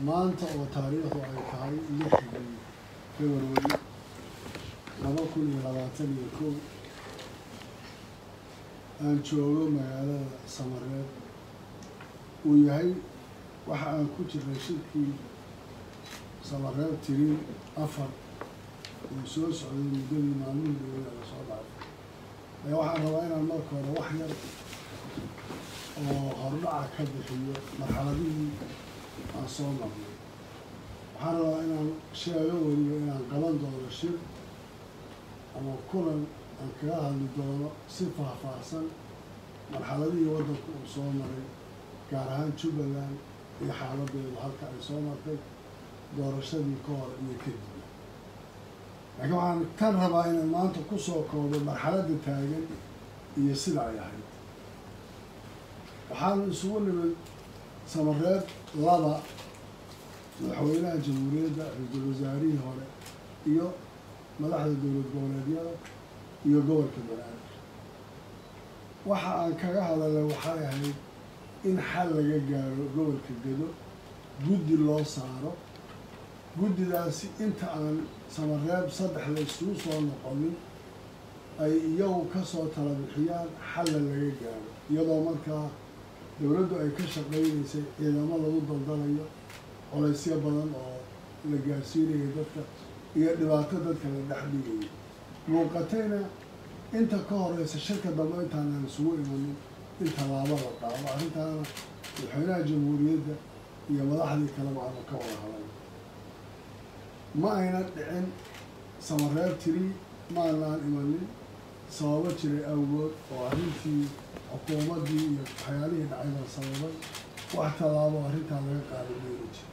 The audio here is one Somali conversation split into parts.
maanta oo taariikhdu ay tahay lixdii february laba kun iyo labaatan iyo kow aan joogo magaalada samareed uu yahay waxa aan ku jirnay shirkii samareed tirin afar uu soo socday muddadii maalmihii dowlada la soo dhaafay ee waxaan rabaa inaan marka hore wax yar oo hordhaca ka bixiyo marxaladihii aan soo marnay waxaan rabaa inaan sheego weliba inaan qaban doono shir ama kulan aan kaga hadli doono si faahfaahsan marxaladihii waddanku uu soo maray gaar ahaan jubbaland iyo xaaladeedu halka ay soo martay doorashadii ka hor iyo kadib laakiin waxaan kan rabaa inaan maanta kusoo koobo marxaladda taagan iyo sida ay ahayd waxaanu isugu nimid samareed laba madaxweynaha jamhuuriyadda ra-iisul wasaarihii hore iyo madaxda dowlad goboleedyada iyo gobolka banaadir waxa aan kaga hadalay waxay ahayd in xal laga gaaro gobolka gedo guddi loo saaro guddidaasi inta aan samareeb saddex la isugu soo noqonin ay iyagu kasoo tala bixiyaan xalla laga gaaro iyadoo markaa dowladdu ay ka shaqaynaysay ciidamo lagu daldalayo colaysyo badan oo la gaarsiinayo dadka iyo dhibaato dadka la dhex dhigayo muuqatayna inta ka horeysa shirka dambe intaanaan isugu imanin in tallaabo la qaado arrintaana madaxweynaha jamhuuriyadda iyo madaxdii kaleba aanu ka wada hadalay ma ayna dhicin samareeb tiri maanaan imanin sababo jiray awgood oo arrintii xukuumaddii iyo waxyaalihii dhacay baa sababay wax tallaabo arrintaa laga qaada meeli jira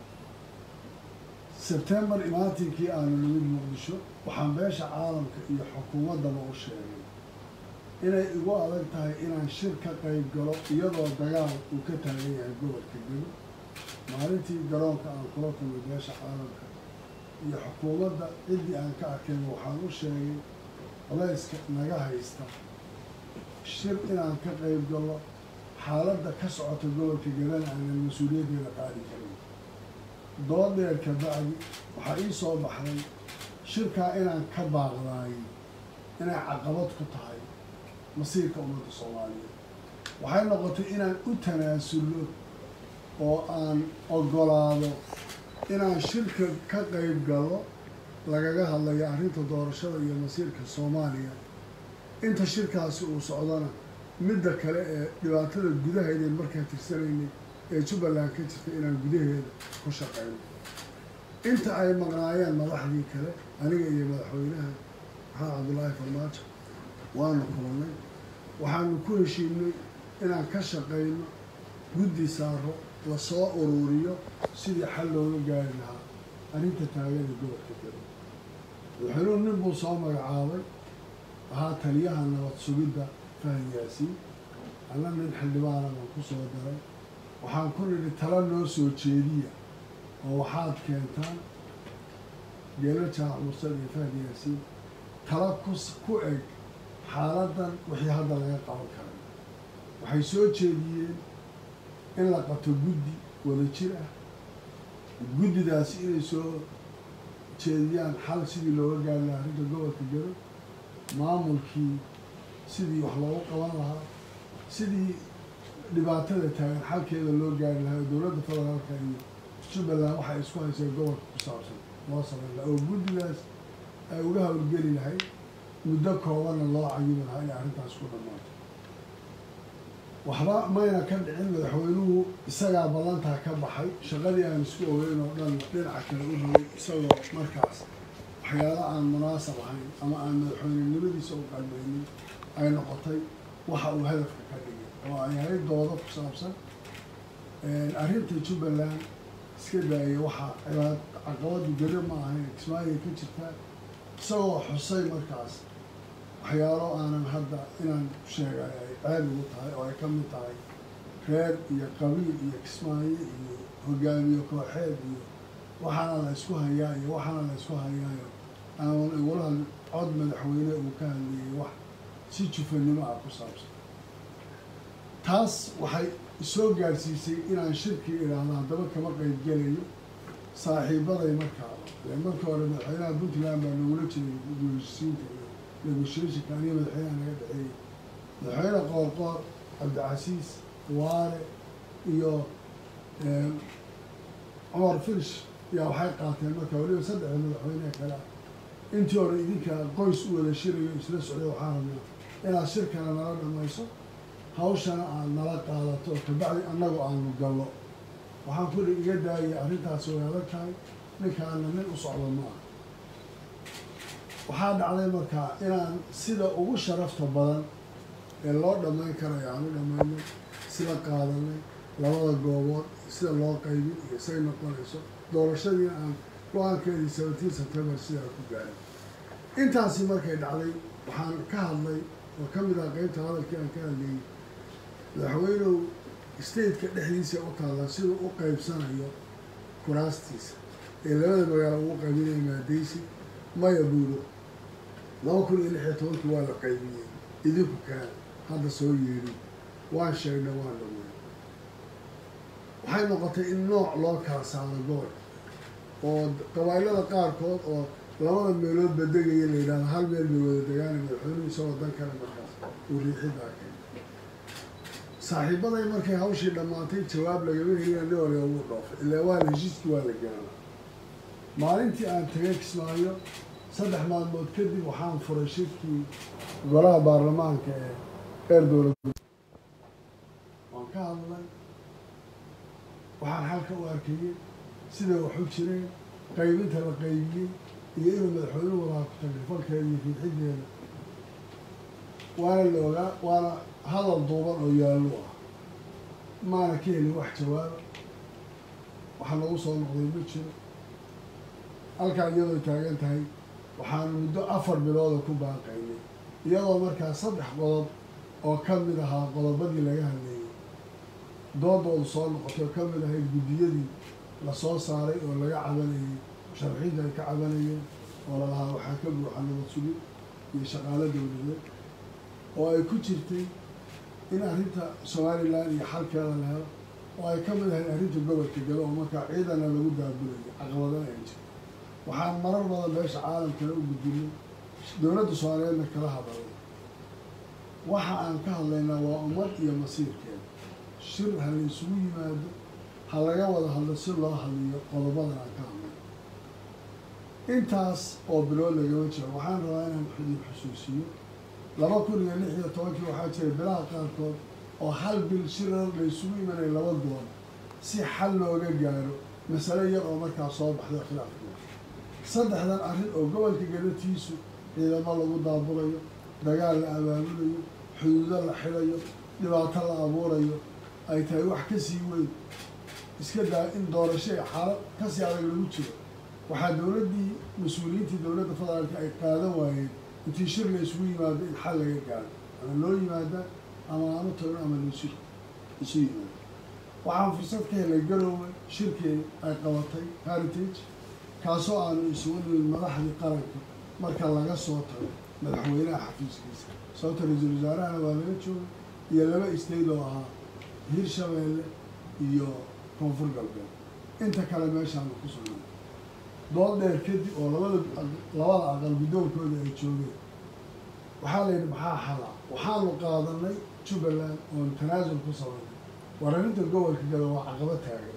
sebtembar imaantinkii aanu nimid muqdisho waxaan beesha caalamka iyo xukuumaddaba u sheegay inay igu adag tahay inaan shir ka qayb galo iyadoo dagaal uu ka taagan yahay gobolka gelo maalintii garoonka aan kula kulmay beesha caalamka iyo xukuumadda ciddii aan ka arkayba waxaan u sheegay culayska naga haysta shir inaan ka qayb galo xaaladda ka socota gobolka gelana aanan mas-uuliyaddeeda qaadi karin dood dheer ka bacdi waxaa ii soo baxday shirkaa inaan ka baaqdaayay inay caqabad ku tahay masiirka ummadda soomaaliyeed waxay noqotay inaan u tanaasulno oo aan ogolaado inaan shirka ka qayb galo lagaga hadlayo arrinta doorashada iyo masiirka soomaaliya inta shirkaasi uu socdona midda kale ee dhibaatada gudaheedeen markaa tirsanaynay ee jubbaland ka jirta inaan gudaheeda ku shaqeyno inta ay maqnaayeen madaxdii kale aniga iyo madaxweynaha maxamed cabdullaahi farmaajo waanu kulannay waxaanu ku heshiinay inaan ka shaqeyno guddi saaro lasoo ururiyo sidii xal looga gaari lahaa arrinta taagada gobolka gado madaxweynuhu nin buu soo magacaabay ahaa taliyaha nabad sugidda fahad yaasiin alla nin xildhibaana baan ku soo daray waxaan ku nidhi tala noo soo jeediya oo waxaad keentaan geelo jaac mursad iyo fahad yaasiin tala kus ku eg xaaladdan wixii hadda laga qaban karay waxay soo jeediyeen in la qabto guddi wada jir ah guddidaasi inay soo jeediyaan xal sidii looga gaari lahaa arrinta gobolka gado maamulkii sidii wax loogu qaban lahaa sidii dhibaatada taagan xalkeeda loo gaari lahaa oo dowladda federaalka iyo jubbaland waxay isku hayseen gobolka ku saabsan loo samayn lahaa oo guddidaas ay uga howlgeli lahayd muddo koobanna loo cayimi lahaa inay arrintaas ku dhammaato waxba mayna ka dhicin madaxweynuhu isagaa ballantaa ka baxay shaqadii aan isku ogeyn oo dhan dhinaca kale u dhaway isagoo markaas waxyaala aan munaasab ahayn ama aan madaxweynenimadiisa u qalmaynin ay noqotay waxa uu hadafka ka dhigay oo ay ahayd doodo ku saabsan arrinta jubbaland iska daayay waxaa cibaad caqabadu gari ma ahayn kismaayo ka jirtaa isagoo xusay markaas waxyaalo aanan hadda inaan sheegay ay ceeb ugu tahay oo ay ka mid tahay reer iyo qabiil iyo kismaayo iyo hogaamiye kooxeed iyo waxaana la isku hayaa iyo waxaana la isku hayaayo aanan igula hadli cod madaxweyne uu ka hadlayay wax si jufanimo ah ku saabsan taas waxay soo gaadhsiisay inaan shirkii idhaahdo haddaba kama qayb gelayo saaxiibaday markaa marka hore madaxweynaha puntland baa nagula jiray guulsiinta iyo negotiationka aniga madaxweynaha naga dhexeeyey madaxweyne qoorqoor cabdicasiis waare iyo cumar firish yaa waxay qaateen marka weliba saddexda madaxweyneha kale ah intii hore idinka qoys u wada shirayo isla socday waxaa rabnaa inaad shirkana nala dhamayso hawshana aad nala qaadato oo kabacdi annagu aanu gallo waxaan kuli iga daayay arrintaas way adag tahay ninkaana nin u socdo ma ah waxaa dhacday markaa inaan sida ugu sharafta badan ee loo dhammayn karayo aan u dhammaynay sida qaadanay labada goobood sida loo qaybin iyo say noqonayso doorashadiina aan go-aankeedii seventeen september sidaa ku gaaray intaasi markay dhacday waxaan ka hadlay oo ka mid ah qeybta hadalkii aan ka hadlayay madaxweynow stateka dhexdiisa u taallaa siduu u qaybsanayo kuraastiisa ee labada magaalo ugu qaybinaya maadaysi maya buulo laba kun iyo lix iyo tobankii waa la qaybiyey idinku kaan hadda soo yeedhin waan sheegnay waan dhaweyn waxay noqotay in nooc loo kala saaro gobol oo qabailada qaarkood oo labada meelood badegaya la yidhahdo hal meel bay wada degaana madaxweynuhu isagoo dan kale markaas uu riixidaa keen saaxiibaday markay hawshii dhammaatay jawaab lagama helina nin waliba wuu dhoofay ilaa waa la heshiiskii waa la gaana maalintii aan tagay kismaayo saddex maalmood kadib waxaan furay shirkii golaha baarlamaanka ee reer dowlad waan ka hadlay waxaan halka u arkayey siday wax u jireen qaybinta la qaybiyey iyo inuu madaxweynuhu wadaa ku tagay falkeeda iyo fiidxideeda waana la ogaa waana hadal duuban oo yaallo ah maana ka helin wax jawaaba waxa nagu soo noqday ma jiro halkaa iyadoo taagan tahay waxaanu muddo afar bilooda ku baaqaynay iyadoo markaa saddex qodob oo ka mid ahaa qodobadii laga hadleeyey doodoodu soo noqotay oo ka mid ahayd guddiyadii lasoo saaray oo laga cabanayey sharxiinta ay ka cabanayeen oo lalahaa waxaa ka buuxa nabad sugid iyo shaqaalo dowladeed oo ay ku jirtay in arrinta somalilan iyo xalkeeda la helo oo ay ka mid ahayd arrinta gobolka galo oo markaa ciidana lagu daabulayo caqabadana ay jirto waxaan marar badan beesha caalamkana u gudbinay dowladda soomaaliyeedna kala hadalay waxa aan ka hadlaynaa waa ummad iyo masiirkeeda shir ha la isugu yimaado ha laga wada hadlo si loo hadliyo qodobadan aan ka hadlay intaas oo bilood lagama jiro waxaan rabaa inaan idin xusuusiyo laba kun iyo lix iyo tobankii waxaa jiray bilaha qaarkood oo hal bil shirar la isugu imanaya laba gool si xal looga gaaro masale yar oo markaa soo baxday khilaafka saddexdan arrin oo gobolka galatiisu ciidamo lagu daabulayo dagaal la abaabulayo xuduudo la xidayo dhibaato la abuurayo ay tahay wax ka sii weyn iska daa in doorasho ee xaalad kasii adag lagu jiro waxaa dowladdii mas-uuliyiintii dowladda federaalka ay qaadan waayeen intii shir la isugu yimaado in xal laga gaaro ama loo yimaada ama aanu tagno ama laisu isu yimaado waxaan fursad ka helay garoowe shirkii ay qabatay heritage kaasoo aanu isugu nimid madaxdii qaranka marka laga soo tago madaxweynaha xafiiskiisa sababta ra-iisul wasaarahana waa laga joogay iyo laba isnayd oo ahaa hirshabeelle iyo koonfur galbeed inta kale meeshaanu ku sugnay dood dheer kadib oo labada labada aqal guddoonkooda ay joogeen waxaa la yidhi maxaa xala waxaanu qaadanay jubbaland oon tanaasul ku samaynay war arrinta gobolka gada waa caqabo taagan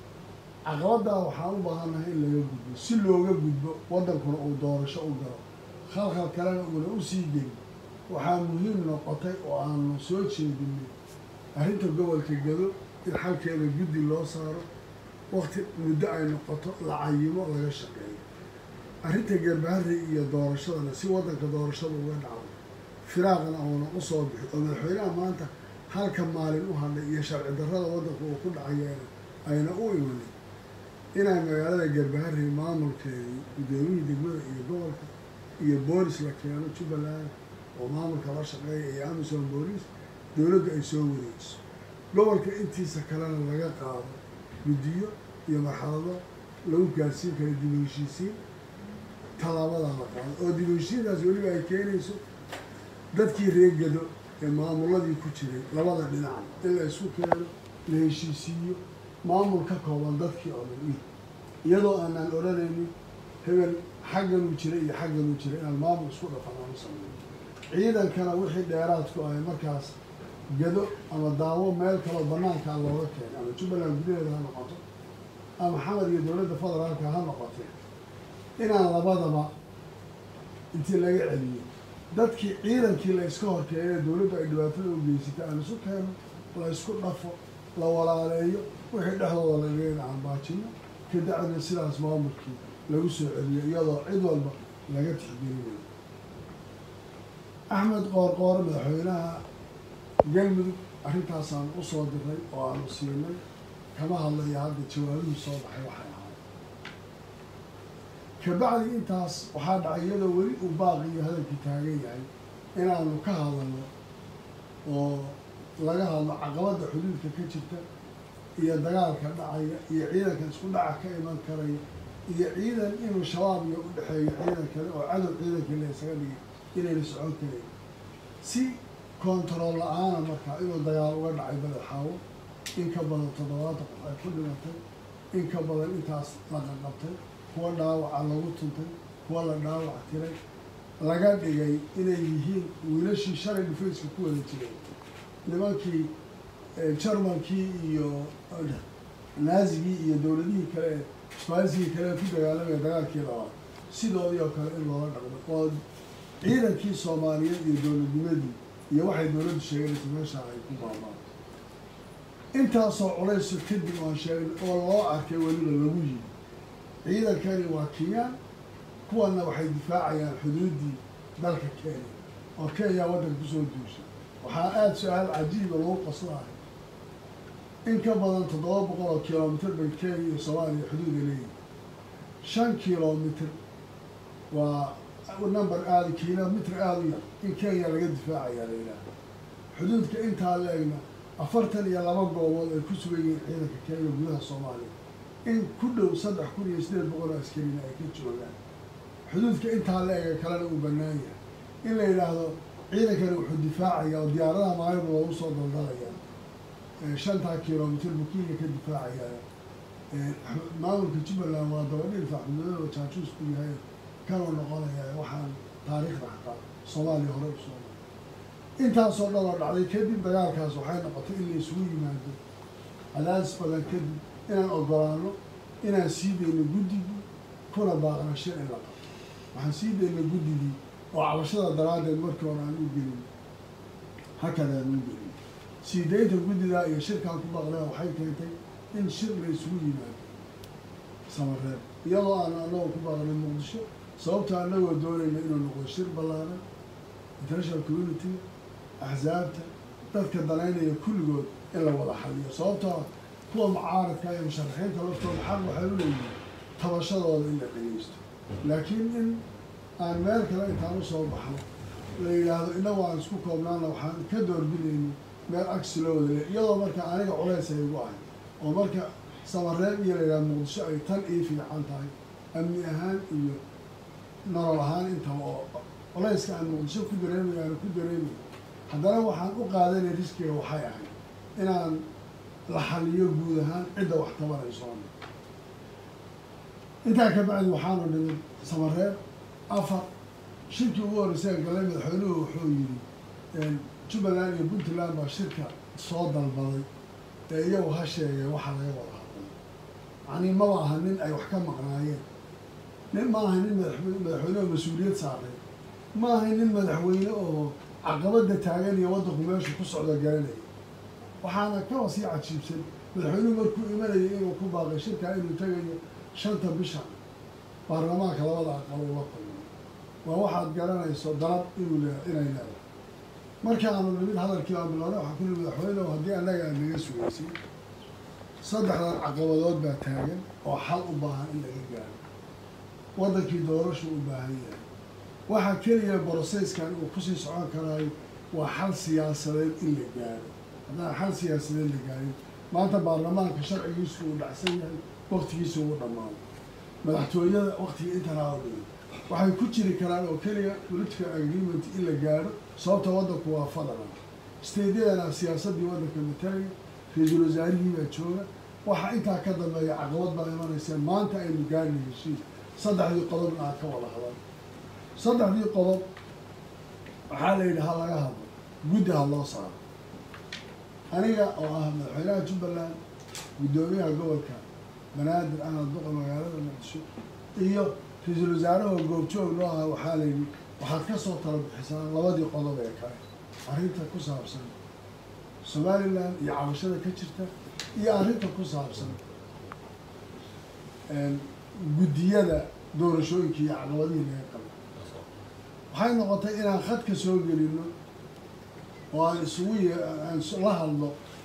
caqabaddaa waxaan u baahannahay in laga gudbo si looga gudbo waddankuna uu doorasho u galo khalkhal kalena uuna u sii gelin waxaa muhiim noqotay oo aanu soo jeedinay arrinta gobolka gado in xalkeeda guddi loo saaro wakti muddo ay noqoto la cayimo laga shaqeeyo arrinta garbaharri iyo doorashadana si waddanka doorashada uga dhacdo firaaqna uuna u soo bixi oo madaxweynaha maanta halka maalin u hadlay iyo sharci darrada waddanka uu ku dhacayeena ayna u imanin inay magaalada garbaharri maamulkeedii guddoomiyii degmada iyo gobolka iyo boolis la keeno jubbaland oo maamulka la shaqeeya iyo amisom boolis dowladdu ay soo wareejiso gobolka intiisa kalena laga qaado guddiyo iyo marxalado lagu gaarsiin karo dib u heshiisiin tallaabadaa la qaado oo dib u heshiintaas weliba ay keenayso dadkii reegado ee maamuladii ku jiray labada dhinac in la isku keeno la heshiisiiyo maamul ka kooban dadkii oo dhan iyadoo aanaan odhanaynin hebel xagganuu jira iyo xagganuu jira inaan maamul isku dhafan aan u sameeyo ciidankana wixii dheeraadku ahay markaas gado ama daawo meel kaloo banaankaa looga keenay ama jubbaland gudaheeda ha noqoto ama xamar iyo dowladda federaalka ha noqotee inaan labadaba intii laga celiyo dadkii ciidankii la iska horkeeyay dowladdu ay dhibaatada u geysatay aan isu keeno la isku dhafo la walaaleeyo wixii dhexdooda lagaga aanbaajino kadacdina sidaas maamulkii lagu soo celiyo iyadoo cid walba laga tixgelinayo axmed qoorqoore madaxweynaha galmudug arrintaasaan u soo diray oo aanu siinay kama hadlaya hadda jawaabihii soo baxay waxay ahayd kabacdi intaas waxaa dhacay iyadoo weli uu baaqi iyo hadalkii taagan yahay inaanu ka hadalno oo laga hadlo caqabadda xuduudka ka jirta iyo dagaalka dhacaya iyo ciidanka isku dhaca ka iman karaya iyo ciidan inuu shabaab iyo u dhexeeyo ciidan kale oo cadow ciidankii la isaga dhigay inayna socon karayn si kontarool la-aana markaa inuu dagaal uga dhacay badaxaawo in ka badan toddobaatan qof ay ku dhimatay in ka badan intaas la qaqabtay kuwa dhaawaca lagu tuntay kuwa la dhaawac tiray laga dhigay inay yihiin wiilashii shalay dhufayska ku wada jiray nimankii jarmankii iyo naazigii iyo dowladihii kale ee isbaasigii kale ee ku dagaalamaya dagaalkii labaad sidoodii oo kale in loola dhaqmo oo ciidankii soomaaliyeed iyo dowladnimadii iyo waxay dowladdu sheeganaysa meeshaa ay ku baabaan intaasoo culayso kadib aan sheegnay oo loo arkay weliba lagu yimi ciidankani waa kenyaan kuwana waxay difaacayaan xuduuddii dalka kenya oo kenya waddanka kusoo duushay waxaa aada su-aal cajiiba lagu qaslahay in ka badan toddoba boqol oo kilomitr bay kenya iyo soomaaliya xuduuda leeyihin shan kilomitr waa number aada kilomitr aada u yar in kenya laga difaacayaa la yidhaaha xuduudka intaa la egna afartan iyo laba goobood ay ku sugan yihiin ciidanka kenya gudaha soomaaliya in ku dhow saddex kun iyo sideed boqol oo askarina ay ka joogaan xuduudka intaa la ega kalena uu bannaan yahay in la yidhaahdo ciidankani wuxuu difaacaya oo diyaaradaha maalin loogu soo daldalaya shantaa kilomitr buu kenya ka difaacaya maamulka jubbaland waa dabadhil faxmudooda jaajuus ku yahay kanuu noqonaya waxaan taariikhda xataa soomaaliya hore usoo intaasoo dhan oo dhacday kadib dagaalkaas waxay noqotay in la isugu yimaado cadaadis badan kadib inaan ogolaano inaan sii dayno guddigii kuna baaqna shir in la qabto waxaan sii dayna guddigii oo cabashada daraaddeed markii hore aan u gelin hakadaan u gelin sii daynta guddidaa iyo shirkaan ku baaqnaa waxay keentay in shir la isugu yimaado samareeb iyadoo aan anagoo ku baaqnay muqdisho sababta anagoo doonayna inuu noqdo shir ballaaran international community axsaabta dadka danaynaya kulligood in la wada xaliyo sababtoo kuwa mucaaradka iyo musharaxiinta laftooda xaq waxay u leeyihiin tabashadooda in la dhegeysto laakiin in aan meel kale intaan usoo baxno la yidhaahdo inagu aan isku koobnaana waxaan ka doorbidayno meel agsi loo wada le iyadoo marka aniga culays ay igu ahay oo marka samareeb iyo la yidhahdo muqdisho ay tan ii fiican tahay amni ahaan iyo nolol ahaan intaba oo culayska aan muqdisho ku dareemayo aana ku dareemayo haddana waxaan u qaadanay riskiga waxay ahayd inaan la xaliyo guud ahaan cidda wax tabanaysoona intaa ka bacdi waxaanu dhimid samareeb afar shirkii ugu horreysay galay madaxweynuhu wuxuu yidhi jubbaland iyo puntland baa shirka soo dalbaday ee iyagu ha sheegeen waxaa laga wada hadlay yacnii maba aha nin ay wax ka maqnaayeen nin ma aha nin madax madaxweyne oo mas-uuliyad saaray ma aha nin madaxweyne oo caqabada taagan iyo waddanku meeshu ku socda garanaya waxaana kaba sii cajiibsan madaxweynuhu markuu imanayay inuu ku baaqay shirkaa inuu tegayo shanta bisha baarlamaanka labada aqal ula kulmay waa waxaad garanayso dalab inuu le inay leedahay markaanu nimid hadalkii aan bilownay waxaa ku nihi madaxweyne haddii annaga aan naga sugaysay saddexdan caqabadood baa taagan oo xal u baahan in laga gaaro waddankii doorashu u baahan yahay waxaa keliya broseyskan uu kusii socon karaayo waa xal siyaasadeed in la gaaro haddaan xal siyaasadeed la gaarin maanta baarlamaanka sharcigiisu uu dhacsan yahay waktigiisu uu dhammaado madaxtooyada waktiga intanaa dhigay waxay ku jiri karaan oo keliya political agreement in la gaaro sababta waddanku waa federal stadeyadana siyaasaddii waddanka matalaya ra-iisul wasaarihii baa jooga waxa intaa ka dambeeya caqabad baa imanaysa maanta aynu gaarna heshiis saddexdii qodobna aad ka wada hadal saddexdii qodob waxaa la yidhi ha laga hadlo guddi ha loo saaro aniga oo ah madaxweynaha jubbaland guddoomiyaha gobolka banaadir ahmed duqa magaalada muqdisho iyo ra-iisul wasaarahoo goobjoog noo aha waxaa la yidhi waxaad ka soo tala bixisaan labadii qodob ee kale arrinta ku saabsan somalilan iyo cabashada ka jirta iyo arrinta ku saabsan guddiyada doorashooyinka iyo caqabadihii laga qabo waxay noqotay inaan khadka soo gelino oo aan isugu y aan la hadlo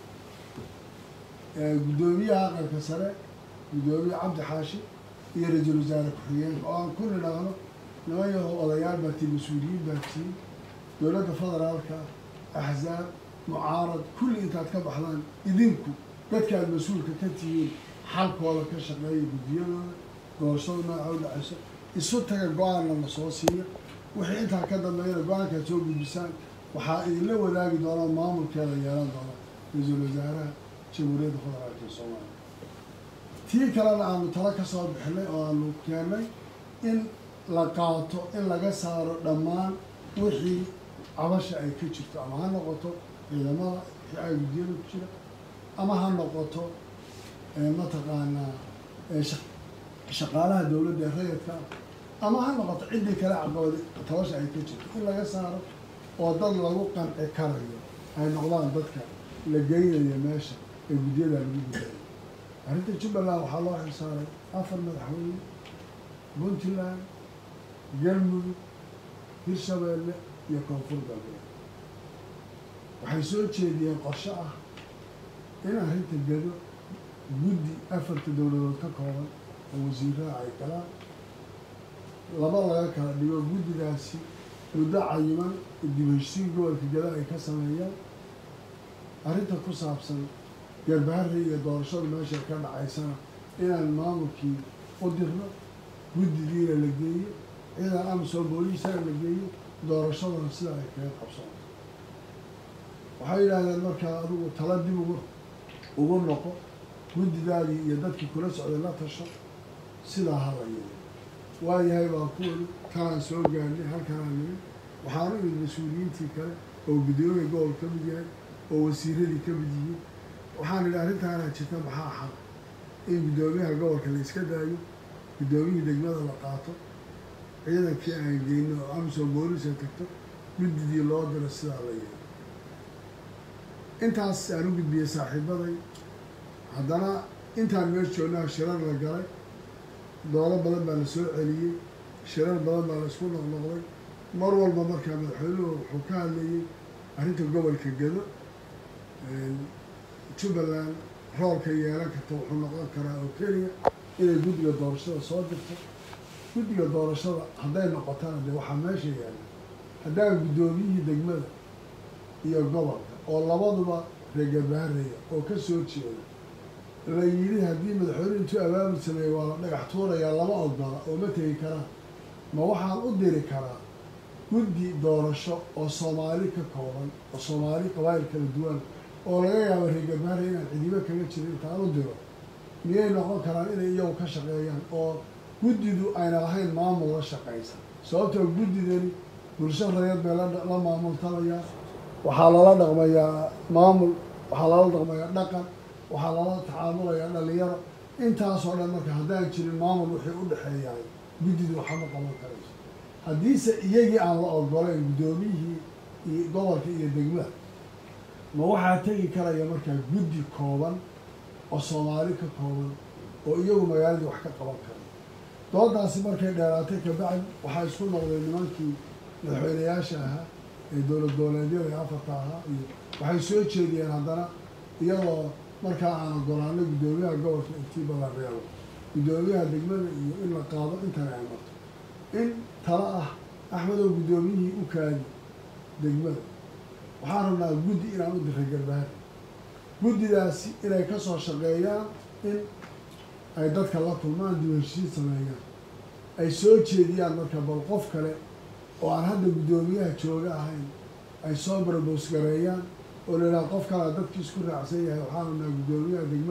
guddoomiyaha aqalka sare guddoomiye cabdi xaashi iyo ra-iisul wasaare ku-xigeenka oo aan ku nidhaahno niman yaho odayaal baa tii mas-uuliyiin baa tii dowladda federaalka axzaab mucaarad kulli intaad ka baxdaan idinku dadkaad mas-uulka ka tihiin xalkooda ka shaqeeya guddiyadooda doorashada nooca u dhacayso isu taga go-aanna la soo siiya wixii intaa ka dambeeyana go-aankaad soo gudbisaan waxaa idinla wadaagi doonaa maamulkeeda yeelan doona ra-iisul wasaaraha jamhuuriyadda federaalka ee soomaaliya tii kalena aanu talo ka soo bixinay oo aanu keennay in la qaato in laga saaro dhammaan wixii cabasha ay ka jirto ama ha noqoto ciidamada ay guddiyada ku jira ama ha noqoto mataqaanaa shaqaalaha dowladda ee rayadka ah ama ha noqoto ciddii kale caqabadi tabasha ay ka jirto in laga saaro oo dad lagu qanci karayo ay noqdaan dadka la geynayo meesha ee guddiyada lagu gudaayo arrinta jubbaland waxaa loo xilsaaray afar madaxweyne puntland galmudug hirshabeelle iyo koonfur galbeed waxay soo jeediyeen qorshe ah in arrinta gedo guddi afarta dowladood ka kooban oo wasiiraha ay galaan laba laga kala dhigo guddigaasi muddo cayiman dib heshiin gobolka gado ay ka sameeyaan arrinta ku saabsan garbaharri iyo doorashada meesha ka dhacaysana inaan maamulkii u dirno guddigiina la geeyo ciidan amsoo booliisana la geeyo doorashadana sida ay kaga qabsoonto waxay yidhaahdeen markaa adigu tala dib ugu ugu noqo guddidaadii iyo dadkii kula socday la tasho sidaa hala yeelo waayahay baan ku weli kanaan soo gaarnay halkanaan nimi waxaanu imid mas-uuliyiintii kale oo guddoomiya gobol ka mid yahay oo wasiiradii ka mid yihiin waxaan idhi arrintaanaa jirta maxaa xal in guddoomiyaha gobolka la iska daayo guddoomiyihii degmada la qaato ciidankii aan geyno oo amsoo boolisa tagto guddidii loo diro sidaa la yeelo intaas aan u gudbiyey saaxiibaday haddana intaan meel joognaha shirar la galay doolo badan baa la soo celiyey shirar badan baa la isku noqnoqday mar walba markaa madaxweynuhu wuxuu ka hadlayey arrinta gobolka gedo jubbaland roolka yeelan karta wuxuu noqon karaa oo keliya inay guddiga doorashada soo dirto guddiga doorashada hadday noqotana dee waxaa meesha yaalla haddaan guddoomiyihii degmada iyo gobolka oo labaduba reegabaaraya oo ka soo jeeda la yidhi haddii madaxweyne intuu abaabul sameeyey waa la dhagax tuurayaa lama ogola oo ma tegi karaan ma waxaan u diri karaa guddi doorasho oo soomaali ka kooban oo soomaali qabaayil kala duwan oo laga yaabo reegabaara inaan cidibo kaga jirin intaan u diro miyay noqon karaan inay iyagu ka shaqeeyaan oo guddidu ayna lahayn maamul la shaqaysa sababtoo guddidani bulsho rayad bay la maamultamayaa waxaa lala dhaqmayaa maamul waxaa lala dhaqmayaa dhaqan waxaa lala tacaamulayaa dhalinyaro intaasoo dhan marka haddaan jirin maamul wixii u dhexeeyahay guddidu waxama qaban karayso haddiise iyagii aan la ogolayn guddoomiyihii iyo gobolka iyo degmada ma waxaa tegi karaya markaa guddi kooban oo soomaali ka kooban oo iyagu magaaladii wax ka qaban kara doodaasi markay dheeraatay kabacdi waxaa isku noqday nimankii madaxweynayaasha ahaa ee dowlad dooleedyada ee afarta ahaa iyo waxay soo jeediyeen haddana iyadoo markaa aan ogolaano guddoomiyaha gobolka intii badan reebo guddoomiyaha degmada iyo in la qaado intana ay marto in tala ah axmedow guddoomiyihii u kaadi degmada waxaan rabnaa guddi inaan u diray garbaari guddidaasi inay ka soo shaqeeyaan in ay dadka la kulmaan dib heshiin sameeyaan ay soo jeediyaan marka bal qof kale oo aan hadda guddoomiyaha jooga ahayn ay soo barboos gareeyaan oo la yidhaha qof kalea dadkii isku raacsan yahay waxaan rabnaa guddoomiyaha degmada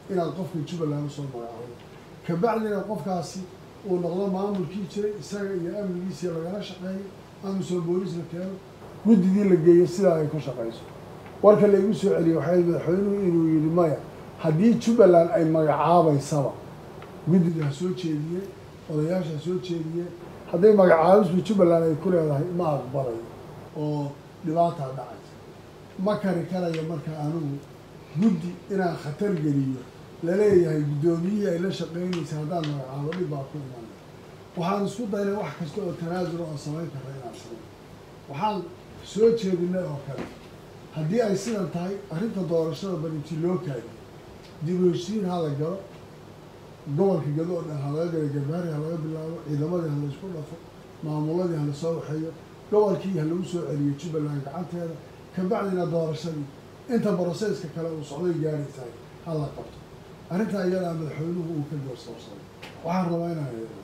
inaad qofka jubbaland usoo magacaabo kabacdina qofkaasi uu noqdo maamulkii jiray isaga iyo amnigiisii lagala shaqeeyo amisom booliis la keeno guddidii la geeyo sidaa ay ku shaqayso warka laigu soo celiyey waxay madaxweynuhu inuu yidhi maya haddii jubbaland ay magacaabaysaba guddida ha soo jeediye odayaasha ha soo jeediye hadday magacaabisba jubbaland ay ku leedahay ma aqbalayo oo dhibaataa dhacaysa ma kari karayo marka anigu guddi inaan khatar geliyo laleeyahay guddoomiyihii ay la shaqeynaysa haddaan magacaabo dhib baa ku imanay waxaan isku daynay wax kasta oo tanaasul oo samayn karra inaan samayn waxaan soo jeedinay oo kale haddii ay sidan tahay arrinta doorashada barinti loo kaadiyo dib u heshiin ha la galo gobolka gado oo dhan ha laga galo garbaari ha laga bilaabo ciidamadii ha laysku dhafo maamuladii ha lasoo waxeeyo gobolkii ha lagu soo celiyo jubbaland gacanteeda kabacdina doorashadii inta broseska kale uu socday gaadhaysahay ha la qabto arrintaa iyadaa madaxweynuhu uu ka doorsoorsaday waxaan rabaa inaan eego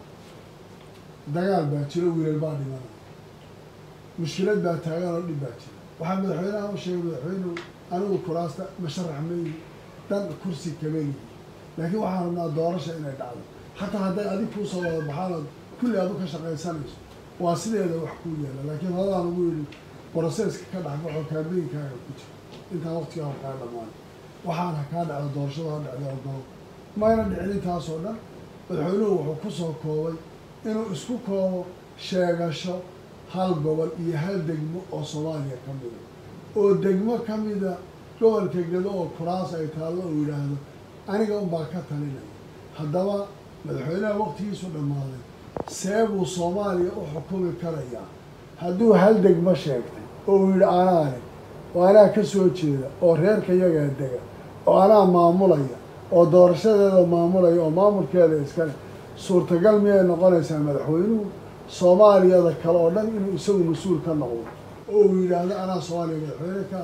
dagaal baa jiro wiilal baa dhimanaya mushkilad baa taagan oo dhib baa jira waxaa madaxweynaha u sheegay madaxweynuhu anigu kuraasta masharax mayi dan kursi kama yihi laakiin waxaan rabnaa doorasha inay dhacdo xataa hadday adig kuusoo wada baxaanood kulli aad u ka shaqaysanayso waa sideeda wax kuu yeela laakiin horadaan ugu yidhi broseska ka dhexbaxo kaambeynkaaga ku jira intaan waqtigaa kaa dhamaan waxaan ha kaa dhacdo doorashada ha dhacdo ogolo mayna dhicin intaasoo dhan madaxweynuhu wuxuu ku soo koobay inuu isku koobo sheegasho hal gobol iyo hal degmo oo soomaaliya ka mida oo degmo ka mida gobolka gado oo kuraas ay taallo uu yidhaahdo aniga unbaa ka talinaya haddaba madaxweynaha waqtigiisu dhammaaday see buu soomaaliya u xukumi karayaa hadduu hal degmo sheegtay oo uu yidhi anaane oo anaa ka soo jeeda oo reerka yagaa dega oo anaa maamulaya oo doorashadeeda maamulaya oo maamulkeeda iskale suurtagal miyay noqonaysaa madaxweynuhu soomaaliyada kale oo dhan inuu isagu mas-uul ka noqdo oo uu yidhaahdo anaa soomaaliya madaxweyne ka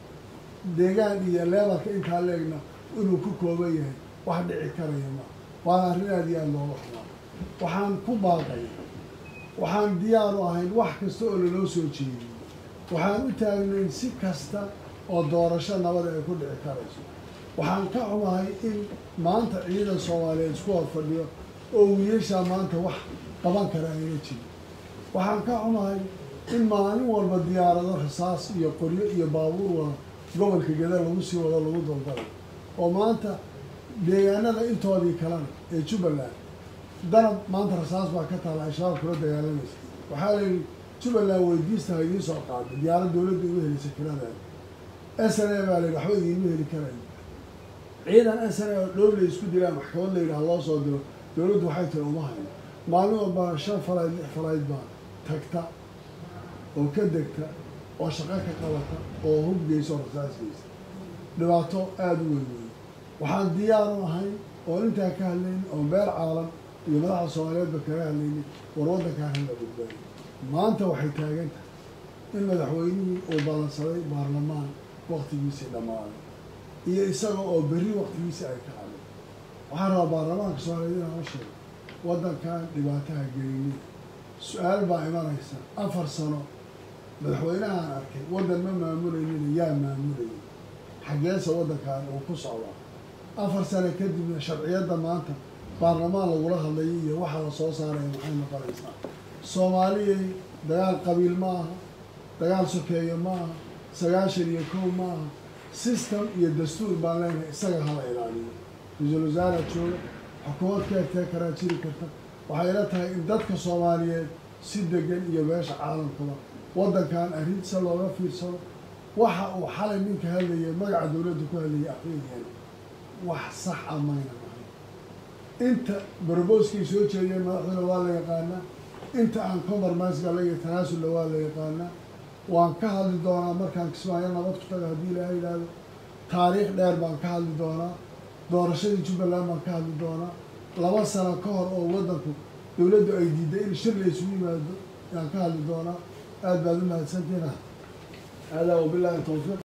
deegaan iyo leebarka intaa leegna inuu ku kooban yahay wax dhici karaya ma waana arrin aada iyo aada looga xumaa waxaan ku baaqay waxaan diyaar u ahayn wax kasta oo laloo soo jeediyey waxaan u taagnayn si kasta oo doorasho nabada ay ku dhici karayso waxaan ka xumahay in maanta ciidan soomaaliyeed isku hor fadhiyo oo wiilashaa maanta wax qaban kara ayna jirin waxaan ka xumahay in maalin walba diyaarado rasaas iyo qoryo iyo baabuur wada gobolka gada lagu sii wado lagu daldalay oo maanta deegaanada intoodii kalena ee jubbaland danab maanta rasaas baa ka taala ay shabaab kula dagaalamaysa waxaa la yidhi jubbaland weydiista ha idiin soo qaaday diyaarad dowladda igu helisa kiradeeda s n a baa la yidhi waxba idiinma heli karayo ciidan s n a oo dhoob la isku dilaan maxkamad la yidhaha loo soo diro dowladdu waxay tiri uma hayo maalin walbana shan falayd lix falayd baa tagta oo ka degta oo shaqo ka qabata oo hub geysa oo rasaas geysa dhibaato aada u weyn weyn waxaan diyaar u ahay oo intaa ka hadlaynin oo meel caalam iyo madaxda soomaaliyeedba kaga hadlaynin war waddankaan hala badbaadiyo maanta waxay taagan tahay in madaxweynihii uu ballansaday baarlamaan waktigiisii dhammaaday iyo isaga oo berri waktigiisii ay ka hadlay waxaan rabaa baarlamaanka soomaaliyeed inaan u sheego waddankan dhibaataha gelinin su-aal baa imanaysa afar sano madaxweynahaan arkay waddan ma maamulaynin yaa maamulayay xaggeese waddankan uu ku socdaa afar sano kadibna sharciyadda maanta baarlamaan lagula hadlayay iyo waxa la soo saaraya maxay noqonaysaa soomaaliyay dagaal qabiil ma aha dagaal sokeeyo ma aha sagaashan iyo kow ma aha system iyo dastuur baan leenahay isaga hala ilaaliyo ra-iisul wasaara jooga xukuumad ka egtee karaa jiri karta waxay ila tahay in dadka soomaaliyeed si degan iyo beesha caalamkaba waddankan arrintiisa looga fiirsado waxa uu xalay ninka hadlayay magaca dowladda ku hadlayay afriyan wax sax a mayna ahay inta barboskay soo jeediyeen madaxduna waa la yaqaanaa inta aan compromise gala iyo tanaasulla waa la yaqaanaa waan ka hadli doonaa markaan kismaayo nabad ku taga haddii ilaaha yidhaahdo taariikh dheer baan ka hadli doonaa doorashadii jubbaland baan ka hadli doonaa laba sano ka hor oo waddanku dowladdu ay diiday in shir la isugu yimaado yaan ka hadli doonaa aada baad u mahadsantiina haadaa wabilaahi tawfiiq